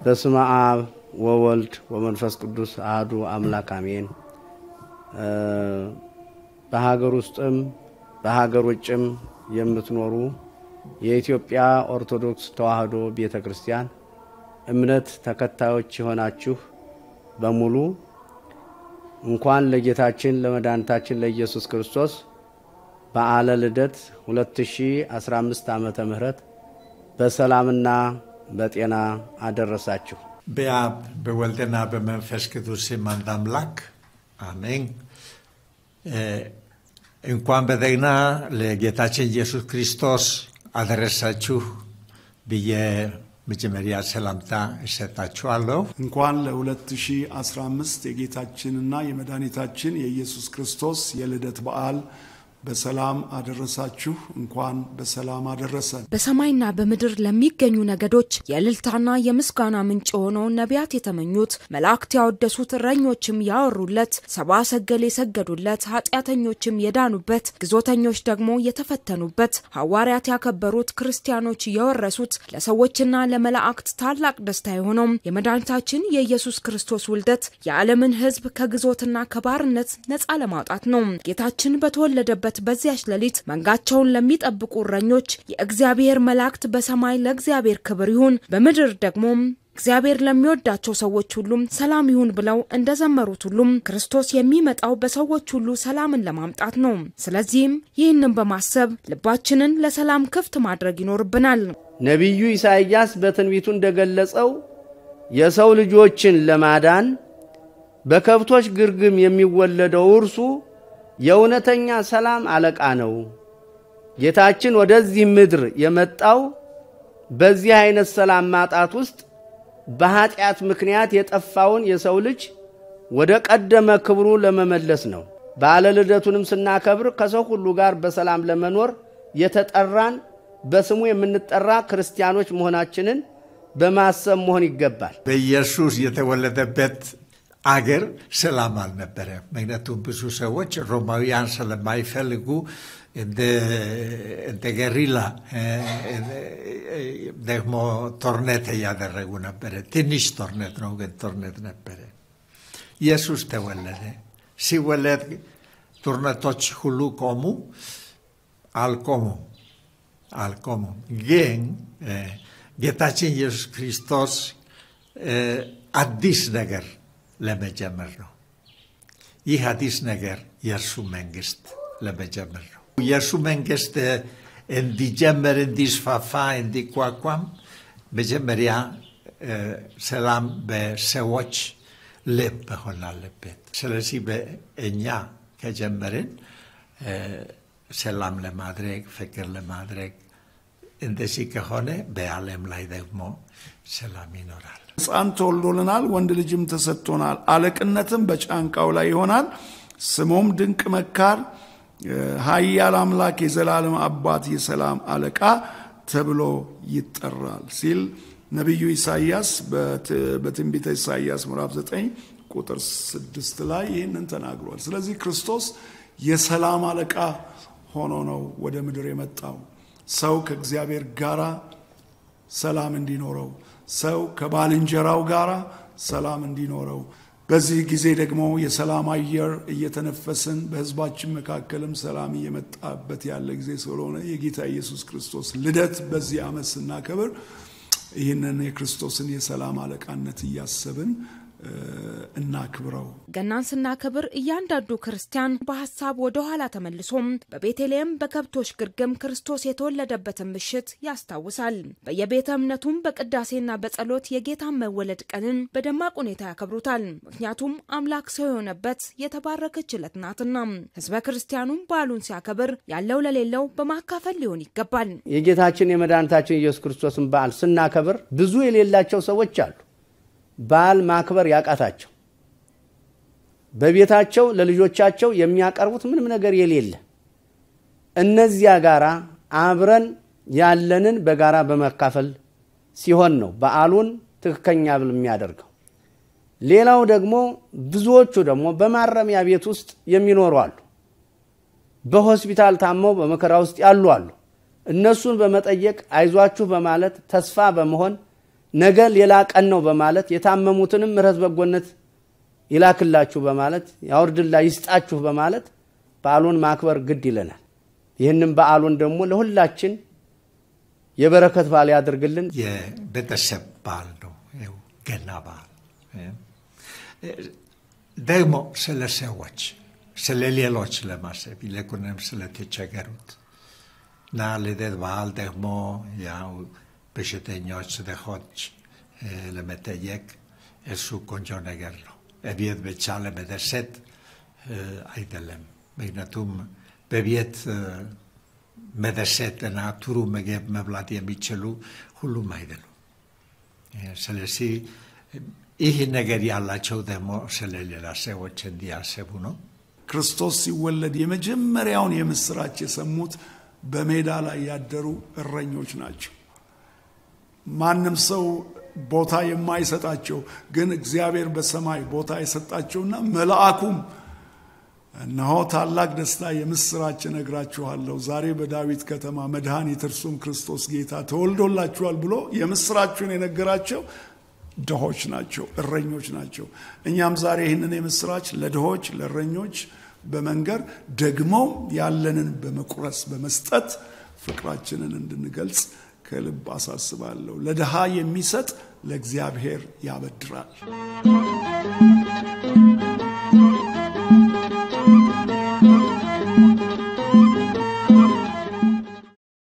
በስመ አብ ወወልድ ወመንፈስ ቅዱስ አህዱ አምላክ አሜን። በሀገር ውስጥም በሀገር ውጭም የምትኖሩ የኢትዮጵያ ኦርቶዶክስ ተዋሕዶ ቤተ ክርስቲያን እምነት ተከታዮች የሆናችሁ በሙሉ እንኳን ለጌታችን ለመድኃኒታችን ለኢየሱስ ክርስቶስ በዓለ ልደት 2015 ዓመተ ምህረት በሰላምና በጤና አደረሳችሁ። በአብ በወልድና በመንፈስ ቅዱስ ስም አንድ አምላክ አሜን። እንኳን በደህና ለጌታችን ኢየሱስ ክርስቶስ አደረሳችሁ ብዬ መጀመሪያ ሰላምታ እሰጣችኋለሁ። እንኳን ለ2015 የጌታችንና የመድኃኒታችን የኢየሱስ ክርስቶስ የልደት በዓል በሰላም አደረሳችሁ። እንኳን በሰላም አደረሰን። በሰማይና በምድር ለሚገኙ ነገዶች የእልልታና የምስጋና ምንጭ የሆነውን ነቢያት የተመኙት መላእክት ያወደሱት እረኞችም ያወሩለት ሰብአ ሰገል የሰገዱለት ኃጢአተኞችም የዳኑበት ግዞተኞች ደግሞ የተፈተኑበት ሐዋርያት ያከበሩት ክርስቲያኖች የወረሱት ለሰዎችና ለመላእክት ታላቅ ደስታ የሆነው የመድኃኒታችን የኢየሱስ ክርስቶስ ውልደት የዓለምን ሕዝብ ከግዞትና ከባርነት ነፃ ለማውጣት ነው። ጌታችን በተወለደበት በዚያች ሌሊት መንጋቸውን ለሚጠብቁ እረኞች የእግዚአብሔር መላእክት በሰማይ ለእግዚአብሔር ክብር ይሁን፣ በምድር ደግሞ እግዚአብሔር ለሚወዳቸው ሰዎች ሁሉም ሰላም ይሁን ብለው እንደዘመሩት ሁሉም ክርስቶስ የሚመጣው በሰዎች ሁሉ ሰላምን ለማምጣት ነው። ስለዚህም ይህንን በማሰብ ልባችንን ለሰላም ክፍት ማድረግ ይኖርብናል። ነቢዩ ኢሳይያስ በትንቢቱ እንደገለጸው የሰው ልጆችን ለማዳን በከብቶች ግርግም የሚወለደው እርሱ የእውነተኛ ሰላም አለቃ ነው። ጌታችን ወደዚህ ምድር የመጣው በዚህ አይነት ሰላም ማጣት ውስጥ በኃጢአት ምክንያት የጠፋውን የሰው ልጅ ወደ ቀደመ ክብሩ ለመመለስ ነው። በዓለ ልደቱንም ስናከብር ከሰው ሁሉ ጋር በሰላም ለመኖር የተጠራን በስሙ የምንጠራ ክርስቲያኖች መሆናችንን በማሰብ መሆን ይገባል። በኢየሱስ የተወለደበት አገር ሰላም አልነበረ። ምክንያቱም ብዙ ሰዎች ሮማውያን ስለማይፈልጉ እንደ ገሪላ ደግሞ ጦርነት እያደረጉ ነበረ። ትንሽ ጦርነት ነው፣ ግን ጦርነት ነበረ። ኢየሱስ ተወለደ። ሲወለድ ጦርነቶች ሁሉ ቆሙ? አልቆሙም፣ አልቆሙም። ግን ጌታችን ኢየሱስ ክርስቶስ አዲስ ነገር ለመጀመር ነው። ይህ አዲስ ነገር የእርሱ መንግስት ለመጀመር ነው። የእርሱ መንግስት እንዲጀመር፣ እንዲስፋፋ፣ እንዲቋቋም መጀመሪያ ሰላም በሰዎች ልብ መሆን አለበት። ስለዚህ በእኛ ከጀመርን ሰላም ለማድረግ ፍቅር ለማድረግ እንደዚህ ከሆነ በዓለም ላይ ደግሞ ሰላም ይኖራል። ሕፃን ተወልዶልናል፣ ወንድ ልጅም ተሰጥቶናል፣ አለቅነትም በጫንቃው ላይ ይሆናል። ስሙም ድንቅ መካር፣ ኃያል አምላክ፣ የዘላለም አባት፣ የሰላም አለቃ ተብሎ ይጠራል ሲል ነቢዩ ኢሳይያስ በትንቢተ ኢሳይያስ ምዕራፍ 9 ቁጥር 6 ላይ ይህንን ተናግሯል። ስለዚህ ክርስቶስ የሰላም አለቃ ሆኖ ነው ወደ ምድር የመጣው ሰው ከእግዚአብሔር ጋር ሰላም እንዲኖረው ሰው ከባልንጀራው ጋር ሰላም እንዲኖረው በዚህ ጊዜ ደግሞ የሰላም አየር እየተነፈስን በሕዝባችን መካከልም ሰላም እየመጣበት ያለ ጊዜ ስለሆነ የጌታ ኢየሱስ ክርስቶስ ልደት በዚህ ዓመት ስናከብር ይህንን የክርስቶስን የሰላም አለቃነት እያሰብን እናክብረው። ገናን ስናከብር እያንዳንዱ ክርስቲያን በሀሳብ ወደ ኋላ ተመልሶም በቤተልሔም በከብቶች ግርግም ክርስቶስ የተወለደበትን ምሽት ያስታውሳል። በየቤተ እምነቱም በቅዳሴና በጸሎት የጌታን መወለድ ቀንን በደማቅ ሁኔታ ያከብሩታል። ምክንያቱም አምላክ ሰው የሆነበት የተባረከች ዕለት ናትና። ህዝበ ክርስቲያኑም በዓሉን ሲያከብር ያለው ለሌለው በማካፈል ሊሆን ይገባል። የጌታችን የመድኃኒታችን ኢየሱስ ክርስቶስን በዓል ስናከብር ብዙ የሌላቸው ሰዎች አሉ። በዓል ማክበር ያቃታቸው በቤታቸው ለልጆቻቸው የሚያቀርቡት ምንም ነገር የሌለ እነዚያ ጋራ አብረን ያለንን በጋራ በመካፈል ሲሆን ነው በዓሉን ትክክለኛ ብል የሚያደርገው። ሌላው ደግሞ ብዙዎቹ ደግሞ በማረሚያ ቤት ውስጥ የሚኖሩ አሉ። በሆስፒታል ታመው በመከራ ውስጥ ያሉ አሉ። እነሱን በመጠየቅ አይዟችሁ በማለት ተስፋ በመሆን ነገ ሌላ ቀን ነው በማለት የታመሙትንም ምሕረት በጎነት ይላክላችሁ በማለት ያውርድላ ይስጣችሁ በማለት በዓሉን ማክበር ግድ ይለናል። ይህንም በዓሉን ደግሞ ለሁላችን የበረከት በዓል ያድርግልን። የቤተሰብ በዓል ነው ይኸው ገና በዓል ደግሞ ስለ ሰዎች ስለ ሌሎች ለማሰብ ይልቁንም ስለተቸገሩት እና ልደት በዓል ደግሞ ያው በሽተኞች ድሆች ለመጠየቅ እሱ ቆንጆ ነገር ነው። እቤት ብቻ ለመደሰት አይደለም። ምክንያቱም በቤት መደሰት እና ጥሩ ምግብ መብላት የሚችሉ ሁሉም አይደሉም። ስለዚህ ይህ ነገር ያላቸው ደግሞ ስለ ሌላ ሰዎች እንዲያስቡ ነው። ክርስቶስ ሲወለድ የመጀመሪያውን የምስራች የሰሙት በሜዳ ላይ ያደሩ እረኞች ናቸው። ማንም ሰው ቦታ የማይሰጣቸው ግን እግዚአብሔር በሰማይ ቦታ የሰጣቸውና መልአኩም እነሆ ታላቅ ደስታ የምስራች እነግራችኋለሁ፣ ዛሬ በዳዊት ከተማ መድኃኒት እርሱም ክርስቶስ ጌታ ተወልዶላችኋል ብሎ የምስራችሁን የነገራቸው ድሆች ናቸው፣ እረኞች ናቸው። እኛም ዛሬ ይህንን የምስራች ለድሆች ለእረኞች በመንገር ደግሞ ያለንን በመቁረስ በመስጠት ፍቅራችንን እንድንገልጽ ከልብ አሳስባለሁ። ለድሃ የሚሰጥ ለእግዚአብሔር ያበድራል።